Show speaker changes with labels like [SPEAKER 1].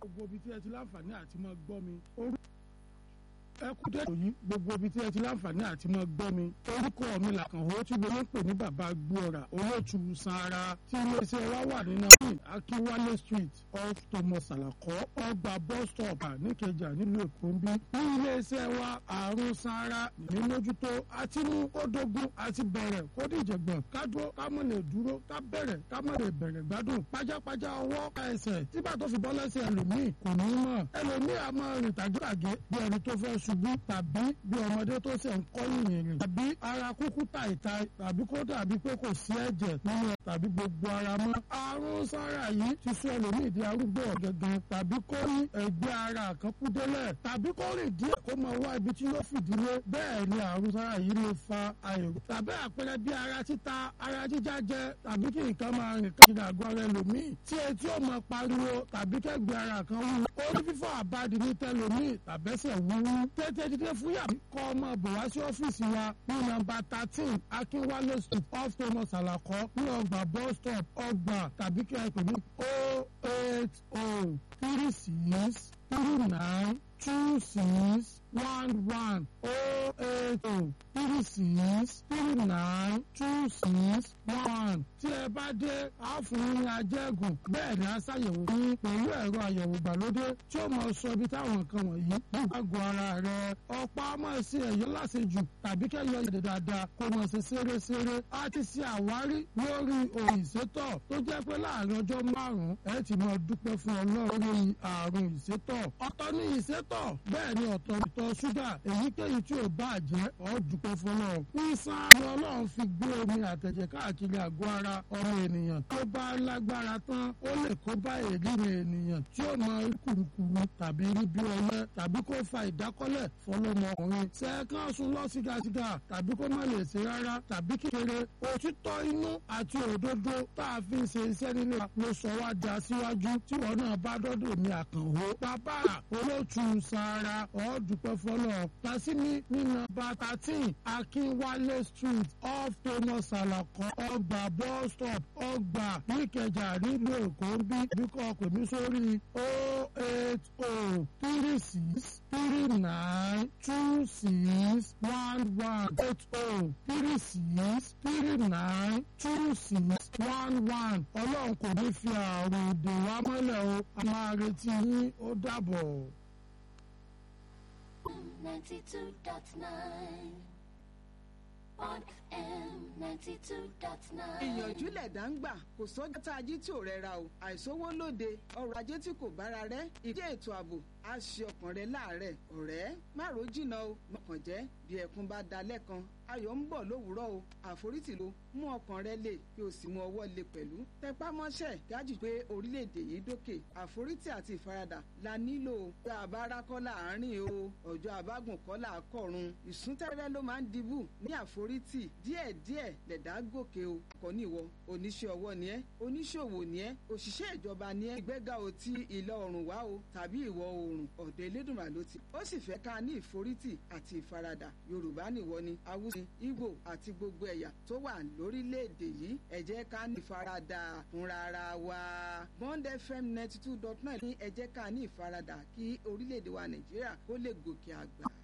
[SPEAKER 1] gbogbo ibi tí ẹ ti láǹfààní àti máa gbọ́ mi ẹ kú dé ìròyìn gbogbo ibi tí ẹ ti láǹfààní àti máa gbọ́ mi orúkọ mi làkànwó tí mo ń pè ní bàbá gbóòrà olóòtú sanra tí iléeṣẹ́ wa wà ní nàìjíríà akínwálé street off thomas alakọ ọgbà bus stop níkẹjà nílùú èkó ń bí ní iléeṣẹ́ wa àrùn sanra ní mójútó àti mú kó dógún àti bẹ̀rẹ̀ kó dìjẹ̀gbọ̀n ká dúró ká mọ̀ lè dúró ká bẹ̀rẹ̀ ká mọ̀ lè bẹ̀rẹ̀ gbádùn pajápajá ọwọ́ ká ẹsẹ̀ tígbà tó fi bọ́ lẹ́sẹ̀ ẹlòmíì kò ní mọ̀ ẹlòmíì a máa rìn tàgétàgé bí ẹni tó fẹ́ ṣubú tàbí bí ọmọdé tó ṣe ń kọ́ yìnyín rìn tàbí ara kúkú tàìta tàbí kó dàbí pé kò sí ẹ̀jẹ̀ nínú ẹ̀ tàbí gbogbo ara mọ́. àrùn sára yìí ti sọ ẹlòmíì di arúgbó ọ̀gẹ̀gẹ̀ tàbí kó rí ẹgbẹ́ ara kan kú délẹ̀ tàbí kó rìn díẹ̀ kó máa wá ibi tí yóò fìdílé bẹ́ẹ̀ ni àrùn sára yìí lè fa àìrò tàbí àpẹẹrẹ bí ara títa ara jíjá jẹ tàbí kí nǹkan máa rìn káàkiri àgọ́ ara ẹlòmíì tí etí ò máa pariwo tàbí kẹ́gbẹ́ ara kan wú orí fífọ́ àbádì ní tẹlòmíì tàbẹ́sẹ̀ wúwú tètè dídé fúyà kọ́ ọmọ bò wá sí ọ́fíìsì wa ní nọ́mbà thirteen akínwálé street off thomas alakọ ní ọgbà bus stop ọgbà tàbí kí ẹ pè ní o eight o three six three nine two six one one o eight o three six three nine two six one tí ẹ bá dé a fún yín ajẹ́gùn bẹ́ẹ̀ ni a ṣàyẹ̀wò yín pẹ̀lú ẹ̀rọ àyẹ̀wò ìgbàlódé tí ó máa sọ ibi táwọn nǹkan wọ̀nyí nígbà gbọ́ ara rẹ̀ ọ̀pá máa ṣe ẹ̀yọ́ láṣejù tàbí kẹ́yọ ìdè dáadáa kó máa ṣe ṣeré-ṣeré a ti ṣe àwárí lórí òyìn ìsétọ̀ tó jẹ́ pé láàrin ọjọ́ márùn-ún ẹ ti máa dúpẹ́ fún ọlọ́run lórí àrùn ìsétọ̀ ọ̀tọ̀ ní ìsétọ̀ bẹ́ẹ̀ ni ọ̀tọ̀ ìtọ̀ ṣúgà èyíkéyìí tí ò bá jẹ́ ọ́ dúpẹ́ fún ọlọ́run nísàn ni ọlọ́run fi gbé omi àtẹ̀jẹ̀ káàkiri àgọ́ ara ọmọ ènìyàn tó bá lágbára tán ó lè kó bá èríri ènìyàn tí ó mọ kùrukùru tàbí rí bí ọlẹ tàbí kó fa ìdákọ́lẹ̀ fọlọ́mọkùnrin sẹ́ẹ̀kan sùn lọ sígasiga tàbí kó má lè ṣe rárá tàbí kékeré òtítọ́ inú àti òdodo tá a fi ń ṣe iṣẹ́ nílé ló sọ wá di aṣíwájú tí wọn náà bá dọ́dọ̀ mi àkànwó bàbá olóòtú sara ọ̀ọ́dúpẹ́ fọlọ́ tasimi nínú bàtà tí akínwálé street off thomas alakọ ọgbà bus stop ọgbà níkẹjà nílùú èkó ń bí bíkọ́ pè mí sórí o eight o three six three nine two six one one eight o three six three nine two six one one ọlọ́run kò ní fi àrùn ìdè wa mọ́lẹ̀ o a máa retí yín ó dàbọ̀.
[SPEAKER 2] ninety two dot nine on FM ninety two dot nine.
[SPEAKER 3] ìyànjú lẹ̀dá ń gbà kò sọ́jà tá a jí tí ò rẹra o àìsówó lóde ọrọ̀ ajé tí kò bára rẹ̀ ìdí ètò ààbò á ṣe ọkàn rẹ láàárẹ̀ ọ̀rẹ́ má ro jìnnà o mọ̀kàn jẹ́ bí ẹkún bá da lẹ́kan ayọ̀ ń bọ̀ lówùúrọ̀ o àforítì ló mú ọkàn rẹ lè kí o sì mú ọwọ́ lè pẹ̀lú tẹpá mọ́ṣẹ́ gájì pé orílẹ̀-èdè yìí dókè àforítì àti ìfaradà la nílò ọjọ́ àbára kọ́ láàárín o ọjọ́ àbágùn kọ́ là á kọ̀run ìsúntẹ́rẹ́ ló máa ń dibù ní àforítì díẹ̀díẹ̀ lẹ̀dá gòkè o kọ́ ní ìwọ oníṣẹ́ ọwọ́ ni ẹ́ oníṣòwò ni ẹ́ òṣìṣẹ́ ìjọba ni ẹ́ ìgbéga ò ti ìlà oòrùn wá o tàbí ìwọ̀ oòrùn ọ̀dọ̀ elédùnmá ló ti ó sì fẹ́ ká ní ìforítì àti ìfaradà yorùbá nìwọ ni haúsá ìgbò àti gbogbo ẹ̀yà tó wà lórílẹ̀‐èdè yìí ẹ jẹ́ ká ní ìfaradà fúnra ara wa bond fm ninety two dot nine ní ẹ jẹ́ ká ní ìfaradà kí orílẹ̀‐èdè wa nàìjíríà kó lè gòkè àgbà.